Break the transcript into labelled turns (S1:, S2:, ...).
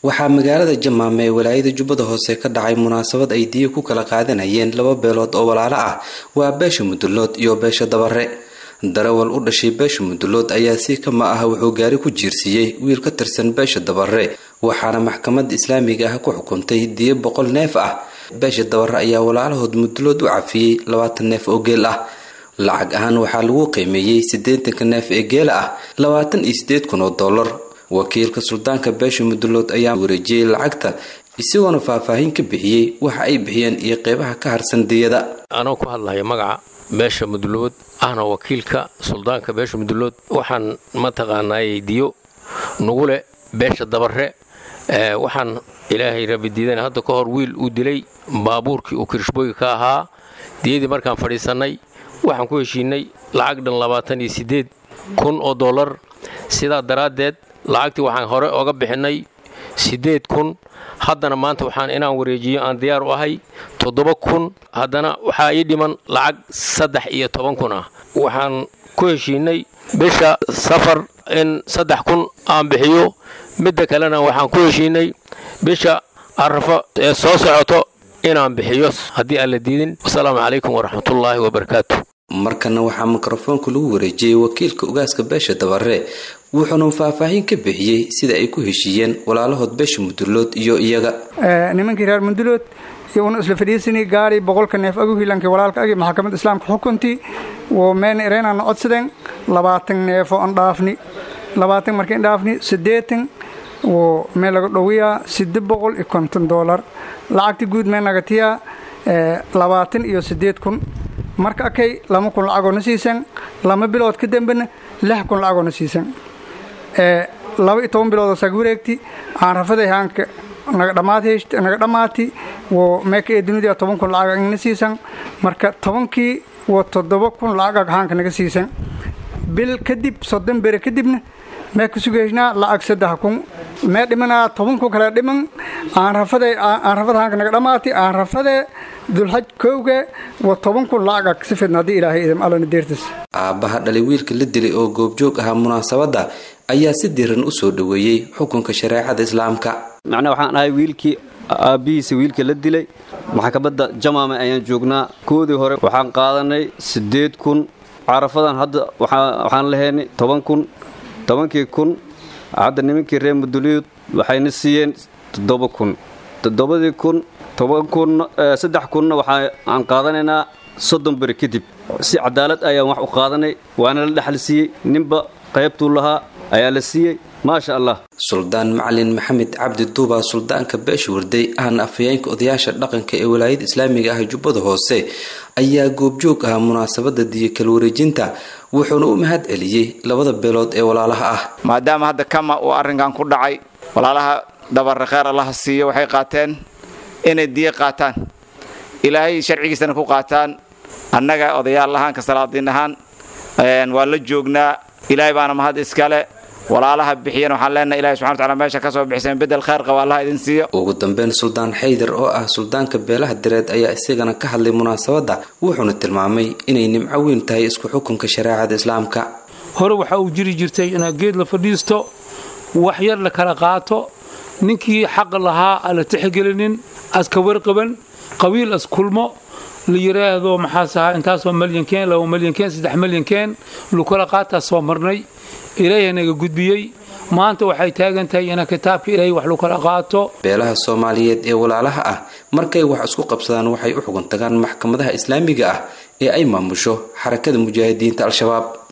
S1: waxaa magaalada jamaame ee walaayada jubbada hoose ka dhacay munaasabad ay diya ku kala qaadanayeen laba beelood oo walaalo ah waa beesha mudulood iyo beesha dabare darawal u dhashay beesha mudulood ayaa si kama ah wuxuu gaari ku jiirsiiyey wiil ka tirsan beesha dabare waxaana maxkamadda islaamiga ah ku xukuntay diyo boqol neef ah beesha dabare ayaa walaalahood mudulood u cafiyey labaatan neef oo geel ah lacag ahaan waxaa lagu qiimeeyey siddeetanka neef ee geela ah labaatan iyo siddeed kun oo dollar wakiilka suldaanka beesha mudulood ayaa wareejiyey lacagta isagoona faahfaahin ka bixiyey waxa ay bixiyeen iyo qeybaha ka harsan diyada
S2: anoo ku hadlaya magaca beesha mudulood ahna wakiilka suldaanka beesha mudulood waxaan mataqaanaayey diyo nugu leh beesha dabare waxaan ilaahay rabidiidan hadda ka hor wiil uu dilay baabuurkii uu kirishbooyi ka ahaa diyadii markaan fadhiisannay waxaan ku heshiinay lacag dhan labaatan iyo siddeed kun oo dollar sidaa daraaddeed lacagtii waxaan hore oga bixinnay siddeed kun haddana maanta waxaan inaan wareejiyo aan diyaar u ahay toddoba kun haddana waxaa ii dhiman lacag saddex iyo toban kun ah waxaan ku heshiinay bisha safar in saddex kun aan bixiyo midda kalena waxaan ku heshiinay bisha arafo ee soo socoto inaan bixiyo haddii aan la diidin wasalaamu calaykum waraxmatullaahi wabarakaatu
S1: markana waxaa mikrofoonka lagu wareejiyey wakiilka ugaaska beesha dabare wuxuuna faahfaahin ka bixiyey sida ay ku heshiiyeen walaalahood beesha mudulood iyo iyaga
S3: nimankii reer mudulood iyaguna isla fadhiisanay gaari boqolka neef agu hiilankii walaalka agi maxkamadda islaamka xukuntii wo meen ireenana codsadeen labaatan neefo an dhaafni labaatan markayn dhaafni siddeetan wo meel laga dhowiyaa sidde boqol iyo konton doolar lacagta guud meel nagatiyaa labaatan iyo siddeed kun marka akay lama kun lacagoona siisan lama bilood ka dambena lix kun lacagoona siisan laba iyo toban biloodoo saga wareegti aan rafaday haanka naga dhammaati wo meeka ee dunida toban kun lacag na siisan marka tobankii wo toddoba kun lacag haanka naga siisan bil kadib soddon bere kadibna mee ka sugaysnaa lacag saddex kun mee dhimanaa toban kun kale dhiman aan rafade aan rafada haanka naga dhammaati aan rafade dulxaj kowga wa toban kun lacag si fidna haddii ilaahay idam allana deertis
S1: aabbaha dhalay wiilka la dilay oo goobjoog ahaa munaasabadda ayaa si diran u soo dhoweeyey xukunka shareecada islaamka
S4: macnaa waxaan ahay wiilkii aabbihiisa wiilka la dilay maxkamadda jamaame ayaan joognaa koodii hore waxaan qaadanay siddeed kun carafadan hadda waxaan lahaynay toban kun tobankii kun hadda nimankii reer muduliyood waxayna siiyeen toddoba kun toddobadii kun toban kun saddex kunna waxaan qaadanaynaa soddon beri kadib si cadaalad ayaan wax u qaadanay waana la dhexal siiyey ninba qaybtuu lahaa ayaa la siiyey maasha allah
S1: suldaan macalin maxamed cabdi duuba suldaanka beesha warday ahna afhayeenka odayaasha dhaqanka ee walaayada islaamiga ah jubbada hoose ayaa goobjoog ahaa munaasabada diyo kala wareejinta wuxuuna u mahad celiyey labada beelood ee walaalaha ah
S5: maadaama hadda kama uu arrinkan ku dhacay walaalaha dabare kheer allaha siiyo waxay qaateen inay diyo qaataan ilaahay sharcigiisana ku qaataan annaga odayaal ahaan ka salaadiin ahaan waa la joognaa ilaahay baana mahad iskale walaalaha bixiyan waxaan leenahay ilahi subxana wataala meesha ka soo bixiseen bedel khayr qaba allaha idin siiyo
S1: ugu dambeyn suldaan xaydar oo ah suldaanka beelaha direed ayaa isagana ka hadlay munaasabadda wuxuuna tilmaamay inay nimco weyn tahay isku xukunka shareecada islaamka
S6: hore waxa uu jiri jirtay inaad geed la fadhiisto wax yar la kala qaato ninkii xaq lahaa aan la tixgelinin aska warqaban qabiil as kulmo la yidhaahdo maxaas ahaa intaasoo malyankeen laba malyankeen saddex malyankeen lukala qaataa soo marnay ilaahay naga gudbiyey maanta waxay taagan tahay ina kitaabka ilaahay wax lukala qaato
S1: beelaha soomaaliyeed ee walaalaha ah markay wax isku qabsadaan waxay u xugun tagaan maxkamadaha islaamiga ah ee ay maamusho xarakada mujaahidiinta al-shabaab